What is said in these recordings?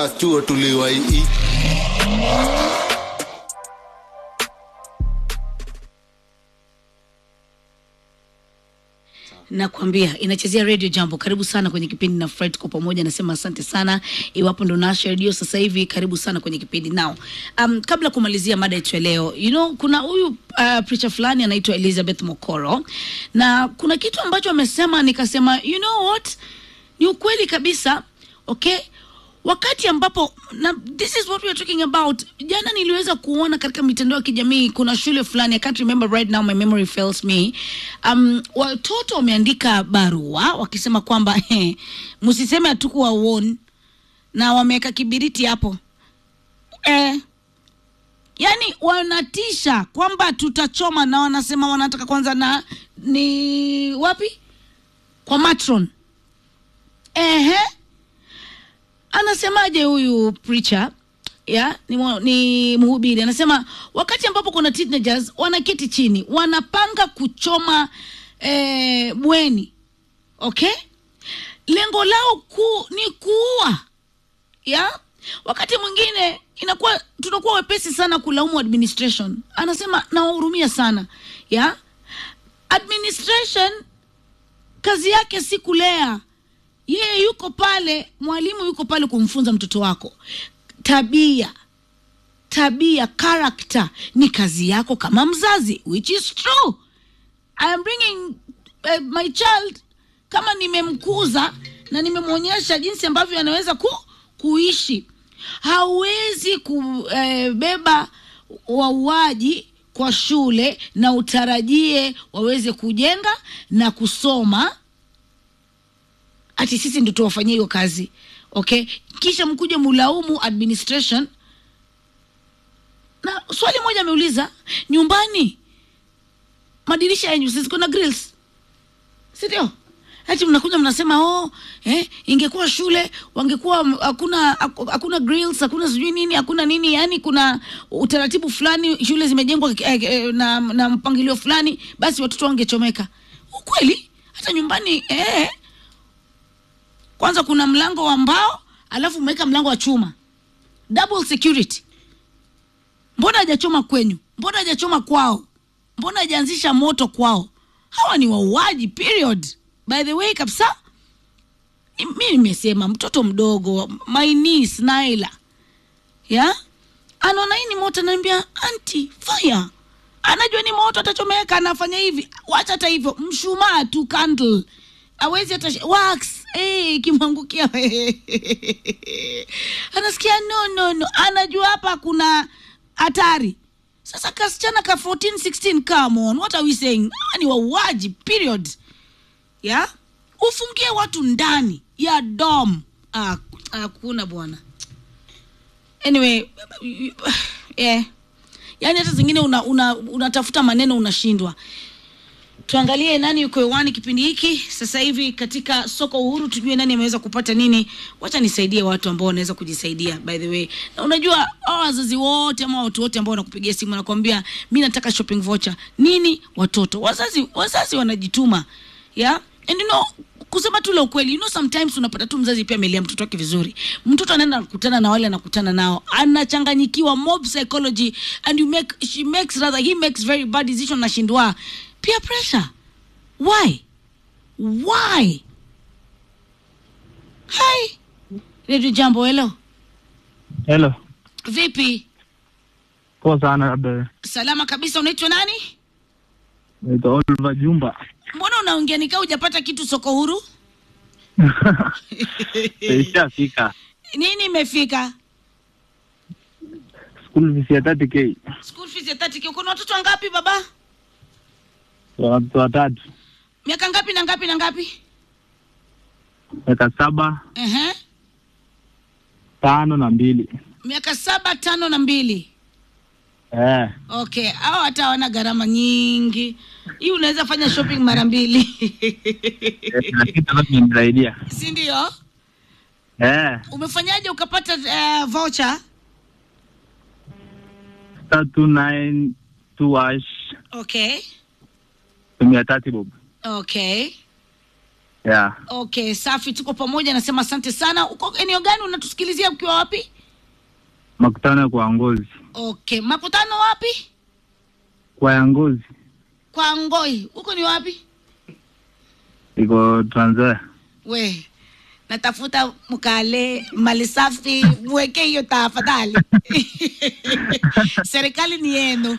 chuo tuliwaii nakwambia inachezea radio jambo karibu sana kwenye kipindi na fred kwa pamoja nasema asante sana iwapo ndo nasha redio sasa hivi karibu sana kwenye kipindi nao um, kabla ya kumalizia mada yetu ya leo you know kuna huyu uh, preacher fulani anaitwa elizabeth mokoro na kuna kitu ambacho amesema nikasema you know what ni ukweli kabisa okay wakati ambapo na this is what we are talking about jana niliweza kuona katika mitandao ya kijamii kuna shule fulani i can't remember right now my memory fails me um, watoto wameandika barua wakisema kwamba eh, msiseme hatukuwa won na wameweka kibiriti hapo eh, yani wanatisha kwamba tutachoma na wanasema wanataka kwanza na ni wapi kwa matron ehe anasemaje huyu preacher ya ni, mwa- ni mhubiri anasema wakati ambapo kuna teenagers wanaketi chini wanapanga kuchoma eh, bweni okay lengo lao kuu ni kuua ya wakati mwingine inakuwa tunakuwa wepesi sana kulaumu administration anasema nawahurumia sana ya administration kazi yake si kulea yeye yuko pale mwalimu yuko pale kumfunza mtoto wako tabia tabia character ni kazi yako kama mzazi which is true I am bringing uh, my child kama nimemkuza na nimemwonyesha jinsi ambavyo anaweza ku, kuishi hauwezi kubeba wauaji kwa shule na utarajie waweze kujenga na kusoma ati sisi ndo tuwafanyie hiyo kazi okay kisha mkuja mulaumu administration na swali moja ameuliza nyumbani madirisha yenyu sisi kuna grills sindio ati mnakuja mnasema oh, eh, ingekuwa shule wangekuwa m- hakuna haku- hakuna grills hakuna sijui nini hakuna nini yani kuna utaratibu fulani shule zimejengwa eh, eh, na, na mpangilio fulani basi watoto wangechomeka ukweli hata nyumbani eh, kwanza kuna mlango wa mbao alafu umeweka mlango wa chuma double security mbona hajachoma kwenyu mbona hajachoma kwao mbona hajaanzisha moto kwao hawa ni wauaji period by the way kabisa ni- mi nimesema mtoto mdogo my niece naila ya anaona hii ni moto anaambia anti fire anajua ni moto atachomeka anafanya hivi wacha hata hivyo mshumaa tu candle awezi hata sh- wax eh, ikimwangukia anasikia no no no anajua hapa kuna hatari sasa kasichana ka 14 16 come on what are we saying Hawa ni wauaji period ya ufungie watu ndani ya dom Ah, hakuna bwana anyway yeah. yaani hata zingine unatafuta una, unatafuta maneno unashindwa tuangalie nani yuko hewani kipindi hiki sasa hivi katika soko uhuru tujue nani ameweza kupata nini wacha nisaidie watu ambao wanaweza kujisaidia by the way na unajua hao wazazi wote ama watu wote ambao wanakupigia simu nakwambia mi nataka shopping voucher nini watoto wazazi wazazi wanajituma yeah? and you know kusema tu la ukweli you know sometimes unapata tu mzazi pia amelea mtoto wake vizuri mtoto anaenda kukutana na wale anakutana nao anachanganyikiwa mob psychology and you make she makes rather he makes very bad decision nashindwa peer pressure why why hi redio jambo helo Hello. vipi Poa sana labda. salama kabisa unaitwa nani Naitwa Oliver Jumba. mbona unaongea nikaa hujapata kitu soko huru Ishafika. nini imefika School fees ya 30k. school fees ya 30 uko na watoto wangapi baba Watoto watatu. miaka ngapi na ngapi na ngapi Miaka saba, Ehe. tano na mbili. miaka saba tano na mbili Eh. okay au hata hawana gharama nyingi hii unaweza fanya shopping mara mbili Na kitu ambacho kimenisaidia. si ndio Eh. umefanyaje ukapata uh, voucher Star 292 hash okay mia tatu bob. okay yeah. Okay, safi, tuko pamoja. Nasema asante sana. Uko eneo gani unatusikilizia ukiwa wapi? Makutano kwa ngozi Okay, makutano wapi? kwa ya ngozi Kwa Ngoi. Huko ni wapi? iko Trans Nzoia. We, natafuta mkale mali safi, mweke hiyo tafadhali. Serikali ni yenu.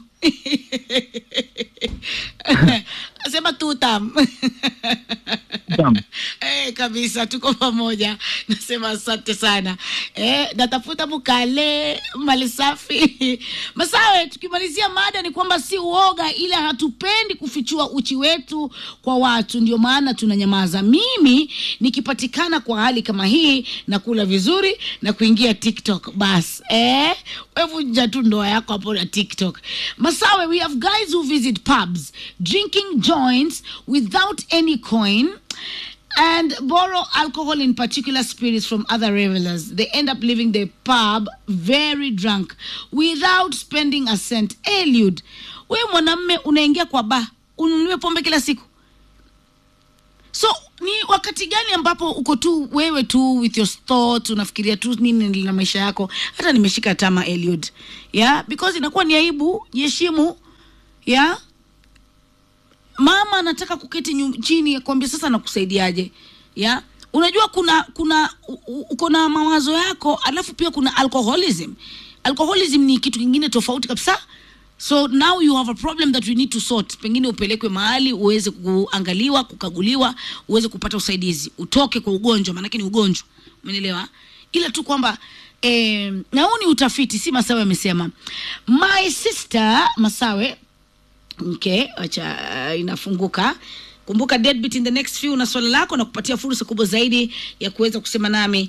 Sema tutam. Tam. Eh, kabisa tuko pamoja. Nasema asante sana. Eh, natafuta mkale mali safi. Masawe, tukimalizia mada ni kwamba si uoga, ila hatupendi kufichua uchi wetu kwa watu, ndio maana tunanyamaza. Mimi nikipatikana kwa hali kama hii na kula vizuri na kuingia TikTok bas. Eh, wewe vunja tu ndoa yako hapo na TikTok. Masawe, we have guys who visit pubs drinking joints without any coin and borrow alcohol in particular spirits from other revelers. They end up leaving the pub very drunk without spending a cent. Eliud, wewe mwanamme unaingia kwa ba ununue pombe kila siku so ni wakati gani ambapo uko tu wewe tu with your thoughts unafikiria tu nini na maisha yako hata nimeshika tama Eliud yeah because inakuwa ni aibu jiheshimu yeah mama anataka kuketi nyu- chini akwambia sasa nakusaidiaje ya unajua kuna kuna u- u- uko na mawazo yako alafu pia kuna alcoholism alcoholism ni kitu kingine tofauti kabisa so now you have a problem that we need to sort pengine upelekwe mahali uweze kuangaliwa kukaguliwa uweze kupata usaidizi utoke kwa ugonjwa maanake ni ugonjwa umeelewa ila tu kwamba eh, na huu ni utafiti si masawe amesema my sister masawe okay acha uh, inafunguka kumbuka deadbeat in the next few na swala lako na kupatia fursa kubwa zaidi ya kuweza kusema nami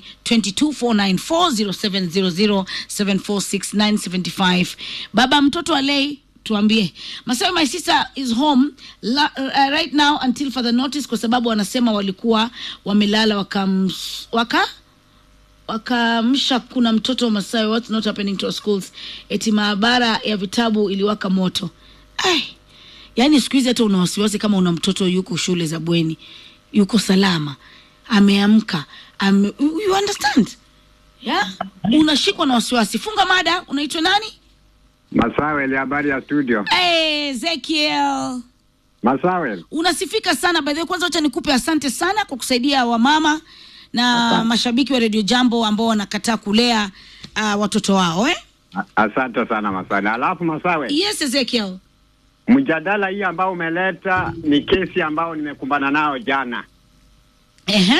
224940700746975 baba mtoto alei tuambie masawe my sister is home la, uh, right now until further notice kwa sababu wanasema walikuwa wamelala wakams, waka wakaamsha kuna mtoto wa Masawi, what's not happening to our schools, eti maabara ya vitabu iliwaka moto. Ai, yaani siku hizi hata una wasiwasi kama una mtoto yuko shule za bweni, yuko salama, ameamka, ame, you you understand yeah? Unashikwa na wasiwasi. Funga mada, unaitwa nani? Masawel, habari ya studio. Hey, Ezekiel Masawel, unasifika sana by the way. Kwanza wacha nikupe asante sana kwa kusaidia wamama na Asante. mashabiki wa Radio Jambo ambao wanakataa kulea uh, watoto wao eh? a- asante sana Masawel. Alafu Masawel, Yes, Ezekiel. mjadala hii ambao umeleta ni kesi ambao nimekumbana nao jana. Ehe,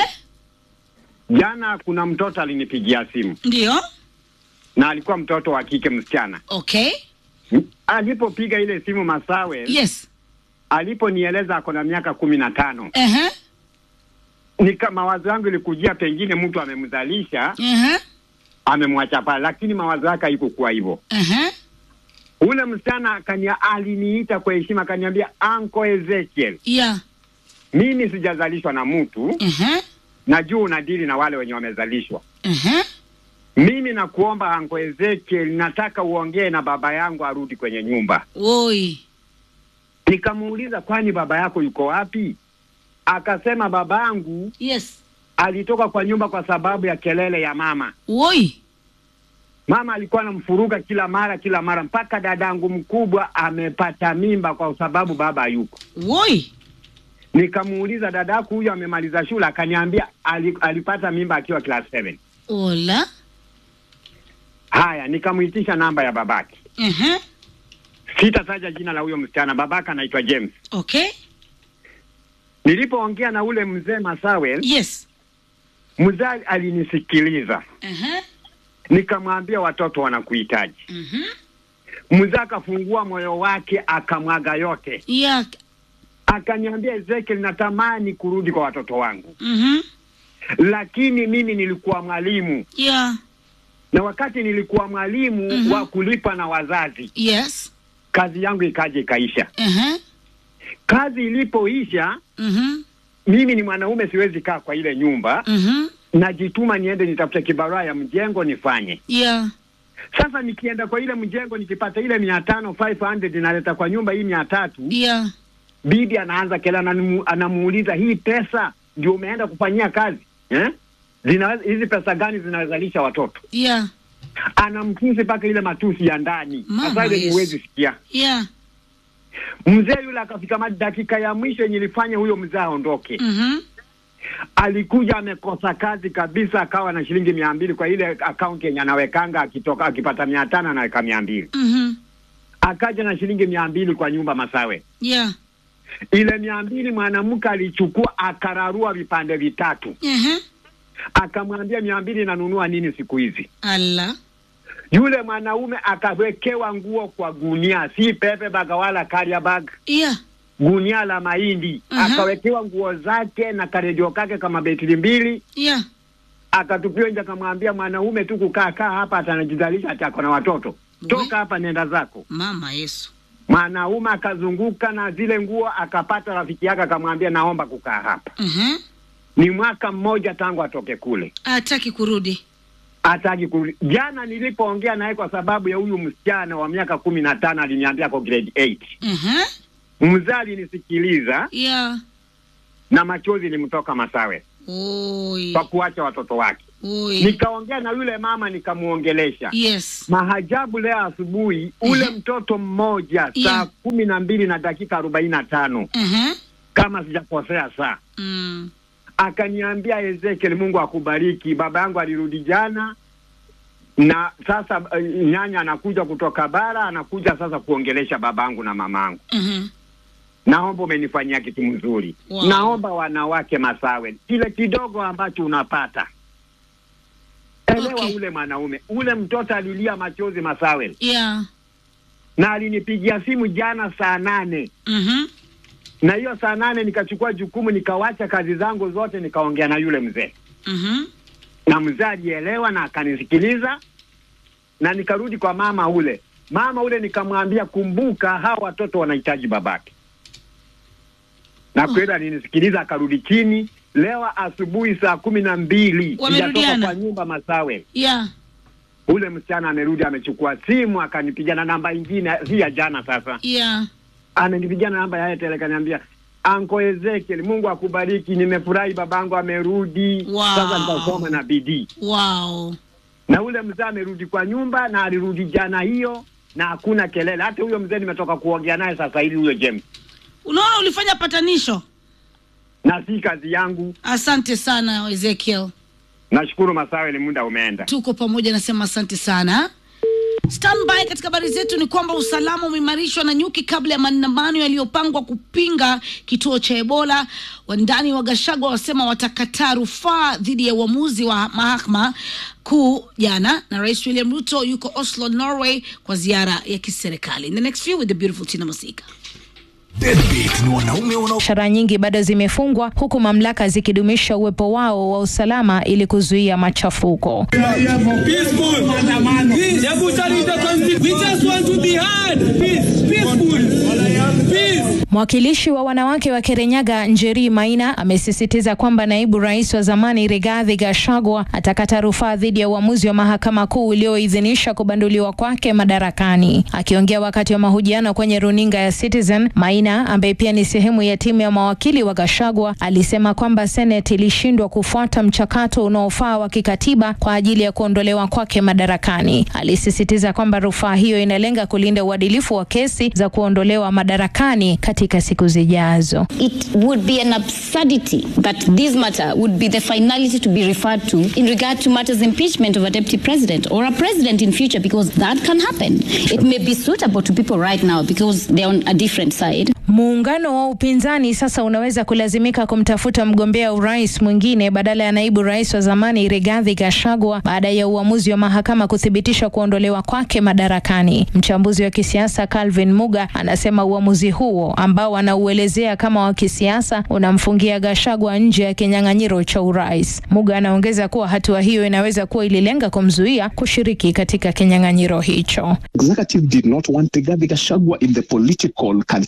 Jana kuna mtoto alinipigia simu ndio. na alikuwa mtoto wa kike msichana. Okay. M- Alipopiga ile simu Masawel, Yes. aliponieleza ako na miaka kumi na tano, Ehe, nika mawazo yangu ilikujia pengine mtu amemzalisha ehe, amemwacha pale, lakini mawazo yake haikukuwa hivyo. ehe. Ule msichana akania, aliniita kwa heshima akaniambia, Uncle Ezekiel, Yeah. mimi sijazalishwa na mtu Ehe, najua unadili na wale wenye wamezalishwa. ehe. Mimi nakuomba Anko Ezekiel, nataka uongee na baba yangu arudi kwenye nyumba. Oi. Nikamuuliza, kwani baba yako yuko wapi? Akasema baba yangu Yes. alitoka kwa nyumba kwa sababu ya kelele ya mama. Oi. Mama alikuwa anamfuruga kila mara kila mara, mpaka dadangu mkubwa amepata mimba kwa sababu baba hayuko. Oi. Nikamuuliza, dadako huyo amemaliza shule? Akaniambia ali, alipata mimba akiwa class 7. Ola. Haya, nikamuitisha namba ya babake. Ehe. Sitataja jina la huyo msichana, babake anaitwa James. Okay. Nilipoongea na ule mzee Masawel, Yes. mzee alinisikiliza, Ehe. nikamwambia watoto wanakuhitaji. Mhm. Mzee akafungua moyo wake akamwaga yote, Yeah. akaniambia Ezekiel, natamani kurudi kwa watoto wangu, Mhm. lakini mimi nilikuwa mwalimu, Yeah. na wakati nilikuwa mwalimu Mhm. wa kulipa na wazazi, Yes. kazi yangu ikaja ikaisha. Ehe. Kazi ilipoisha, Mhm. mimi ni mwanaume, siwezi kaa kwa ile nyumba, Mhm. najituma niende nitafute kibarua ya mjengo nifanye. Yeah. Sasa nikienda kwa ile mjengo nikipata ile mia tano 500 naleta kwa nyumba hii mia tatu Yeah. bibi anaanza kela, anamu, anamuuliza hii pesa ndio umeenda kufanyia kazi eh? Zinaweza hizi pesa gani zinazalisha watoto? yeah Anamtusi mpaka ile matusi ya ndani, Mama sasa ile Yesu. huwezi sikia. yeah Mzee yule akafika ma- dakika ya mwisho yenye ilifanya huyo mzee aondoke, mhm alikuja amekosa kazi kabisa, akawa na shilingi mia mbili kwa ile akaunti yenye anawekanga, akitoka akipata mia tano anaweka mia mbili mhm akaja na shilingi mia mbili kwa nyumba Masawe. yeah Ile mia mbili mwanamke alichukua akararua vipande vitatu, ehe akamwambia mia mbili inanunua nini siku hizi? Allah Yule mwanaume akawekewa nguo kwa gunia, si pepe baga wala carrier bag, yeah gunia la mahindi. Aha. Akawekewa nguo zake na karedio kake kama betri mbili, yeah akatupiwa nje, akamwambia mwanaume tu kukaa kaa hapa atanajidhalisha, ati ako na watoto, toka hapa, nenda zako. mama Yesu Mwanaume akazunguka na zile nguo, akapata rafiki yake, akamwambia naomba kukaa hapa. mhm Ni mwaka mmoja tangu atoke kule, hataki kurudi hataki kurudi. Jana nilipoongea naye kwa sababu ya huyu msichana wa miaka kumi na tano aliniambia ako grade 8 mhm mzee alinisikiliza yeah na machozi ilimtoka Masawe oi kwa kuacha watoto wake. oi Nikaongea na yule mama nikamuongelesha. yes Mahajabu leo asubuhi, ule mtoto mmoja saa Yeah. kumi na mbili na dakika arobaini na tano mhm kama sijakosea saa mm akaniambia Ezekiel, Mungu akubariki. Baba yangu alirudi jana na sasa uh, nyanya anakuja kutoka bara, anakuja sasa kuongelesha babangu na mamangu. mhm Naomba umenifanyia kitu mzuri. Wow. Naomba wanawake Masawe, kile kidogo ambacho unapata elewa. Okay. Ule mwanaume ule mtoto alilia machozi Masawe, yeah na alinipigia simu jana saa nane mhm na hiyo saa nane nikachukua jukumu, nikawacha kazi zangu zote, nikaongea na yule mzee mhm na mzee alielewa na akanisikiliza, na nikarudi kwa mama ule mama ule nikamwambia, kumbuka hawa watoto wanahitaji babake, na kweli alinisikiliza, akarudi chini. Leo asubuhi saa kumi na mbili Wamerudiana? sijatoka kwa nyumba Masawe, yeah ule msichana amerudi, amechukua simu akanipigia na namba ingine, si ya jana. Sasa yeah amenipigia na namba ya Airtel, akaniambia Anko Ezekiel, Mungu akubariki, nimefurahi babangu amerudi. Wow. Sasa nitasoma na bidii wow na ule mzee amerudi kwa nyumba na alirudi jana hiyo, na hakuna kelele. Hata huyo mzee nimetoka kuongea naye sasa hivi, huyo James, unaona ulifanya patanisho na si kazi yangu. asante sana Ezekiel Nashukuru Masawe, ni muda umeenda. tuko pamoja, nasema asante sana. Standby katika habari zetu ni kwamba usalama umeimarishwa na nyuki kabla ya maandamano yaliyopangwa kupinga kituo cha Ebola. Wandani wa Gashagwa wasema watakataa rufaa dhidi ya uamuzi wa mahakama kuu jana, na Rais William Ruto yuko Oslo, Norway kwa ziara ya kiserikali. In the next few with the beautiful Tina Masika. Deadbeat ni wanaume wanao Biashara nyingi bado zimefungwa huku mamlaka zikidumisha uwepo wao wa usalama ili kuzuia machafuko. Peaceful. Peace. We just want to be heard. Peace. Peaceful. Peace. Mwakilishi wa wanawake wa Kirinyaga Njeri Maina amesisitiza kwamba naibu rais wa zamani Rigathi Gachagua atakata rufaa dhidi ya uamuzi wa mahakama kuu ulioidhinisha kubanduliwa kwake madarakani. Akiongea wakati wa mahojiano kwenye runinga ya Citizen, Maina ambaye pia ni sehemu ya timu ya mawakili wa Gachagua alisema kwamba Seneti ilishindwa kufuata mchakato unaofaa wa kikatiba kwa ajili ya kuondolewa kwake madarakani. Alisisitiza kwamba rufaa hiyo inalenga kulinda uadilifu wa kesi za kuondolewa madarakani katika siku zijazo. It would be an absurdity that this matter would be the finality to be referred to in regard to matters impeachment of a deputy president or a president in future because that can happen. It may be suitable to people right now because they're on a different side. Muungano wa upinzani sasa unaweza kulazimika kumtafuta mgombea urais mwingine badala ya naibu rais wa zamani Rigathi Gachagua baada ya uamuzi wa mahakama kuthibitisha kuondolewa kwake madarakani. Mchambuzi wa kisiasa Calvin Muga anasema uamuzi huo ambao anauelezea kama wa kisiasa unamfungia Gachagua nje ya kinyang'anyiro cha urais. Muga anaongeza kuwa hatua hiyo inaweza kuwa ililenga kumzuia kushiriki katika kinyang'anyiro hicho. executive did not want Rigathi Gachagua in the political calculation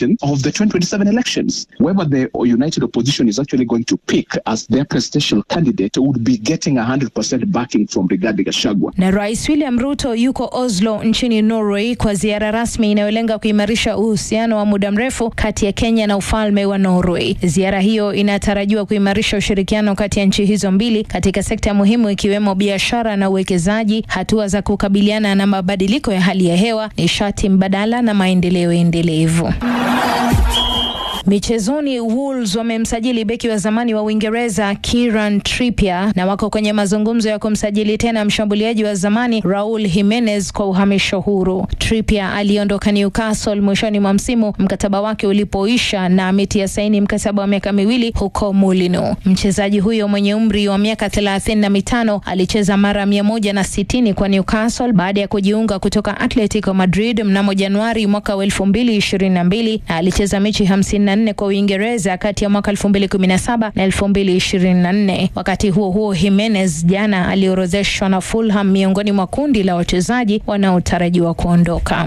question of the 2027 elections. Whoever the united opposition is actually going to pick as their presidential candidate would be getting 100% backing from Rigathi Gachagua. Na Rais William Ruto yuko Oslo nchini Norway kwa ziara rasmi inayolenga kuimarisha uhusiano wa muda mrefu kati ya Kenya na ufalme wa Norway. Ziara hiyo inatarajiwa kuimarisha ushirikiano kati ya nchi hizo mbili katika sekta muhimu ikiwemo biashara na uwekezaji, hatua za kukabiliana na mabadiliko ya hali ya hewa, nishati mbadala na maendeleo endelevu. Michezoni, Wolves wamemsajili beki wa zamani wa Uingereza Kieran Trippier na wako kwenye mazungumzo ya kumsajili tena mshambuliaji wa zamani Raul Jimenez kwa uhamisho huru. Trippier aliondoka Newcastle mwishoni mwa msimu mkataba wake ulipoisha na ametia saini mkataba wa miaka miwili huko Mulino. Mchezaji huyo mwenye umri wa miaka thelathini na mitano alicheza mara mia moja na sitini kwa Newcastle baada ya kujiunga kutoka Atletico Madrid mnamo Januari mwaka wa elfu mbili ishirini na mbili na alicheza mechi hamsini na nne kwa Uingereza kati ya mwaka 2017 na 2024. Wakati huo huo, Jimenez jana aliorodheshwa na Fulham miongoni mwa kundi la wachezaji wanaotarajiwa kuondoka.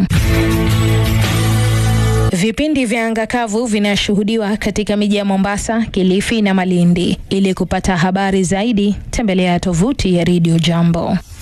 Vipindi vya anga kavu vinashuhudiwa katika miji ya Mombasa, Kilifi na Malindi. Ili kupata habari zaidi, tembelea tovuti ya Radio Jambo.